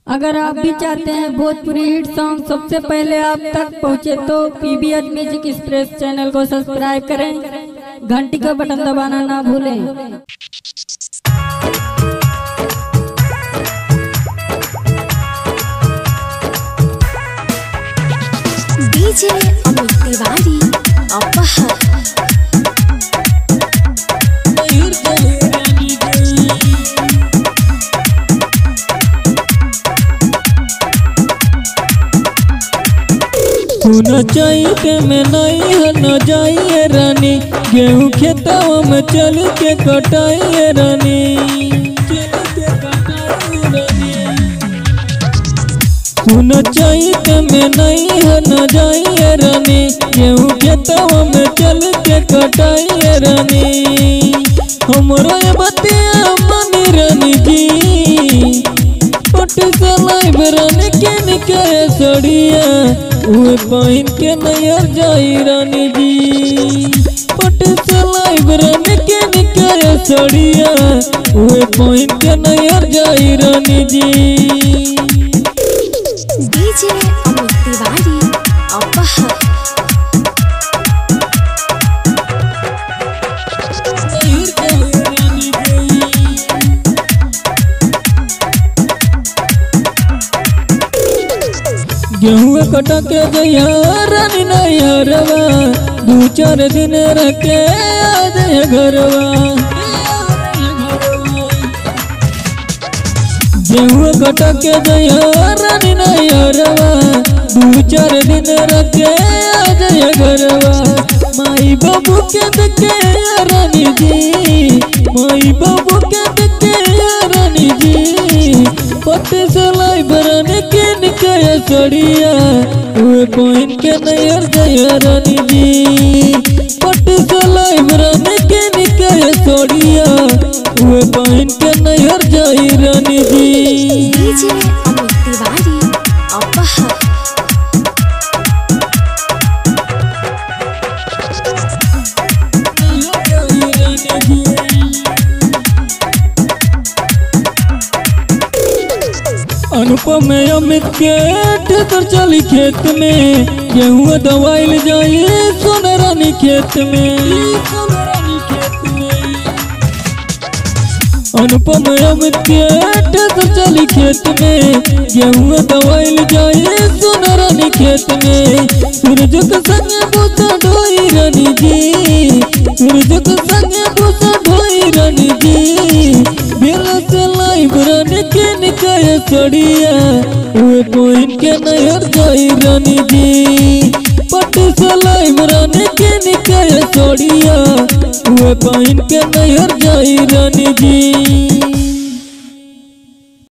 अगर आप भी चाहते हैं भोजपुरी हिट सॉन्ग सबसे पहले आप तक पहुंचे तो पीबीएच म्यूजिक एक्सप्रेस चैनल को सब्सक्राइब करें घंटी का बटन दबाना ना भूलें डीजे अमित तिवारी अपहर सुन के में नहीं है न जाइए रानी गेहूँ खेतवा में चल के कटाइए रानी सुन के में नहीं है न जाइए रानी गेहूँ खेतवा में चल के कटाइए रानी हमरो ये बतिया मानी रानी जी पट सलाई बरन के निकले सड़िया उहे पहिन के नैयर जाई रानी जी पट सलाई बरन के निकले सड़िया उहे पहिन के नैयर जाई रानी जी डीजे अमित तिवारी अपहर गेहूँ कटा के गैया रानी नैहरवा दू चार दिन रखे आ जाए घरवा गेहूँ कटा के गैया रानी नैहरवा दू चार दिन रखे आ जाए घरवा माई बाबू के देखे रानी जी माई बाबू के देखे रानी जी पत्ते सलाई बरन के निकया सड़िया उहे कोइन के नैयर गया रानी जी पत्ते सलाई बरन के निकया सड़िया उहे कोइन के नैयर जाई रानी जी डीजे अमित तिवारी अपहर अनुपम अमित के ठेकर चली खेत में गेहूँ दवाइल जाइए सोना रानी खेत में अनुपम अमित के ठेकर चली खेत में गेहूँ दवाइल जाइए सोना रानी खेत में सूरज के संगे बूसा ढोई रानी जी सूरज के संगे बूसा ढोई रानी जी बेल से लाई रानी के निकाय सड़िया उहे कोइन के नहर जाई रानी जी पट से लाई रानी के निकाय सड़िया उहे कोइन के नहर जाई रानी जी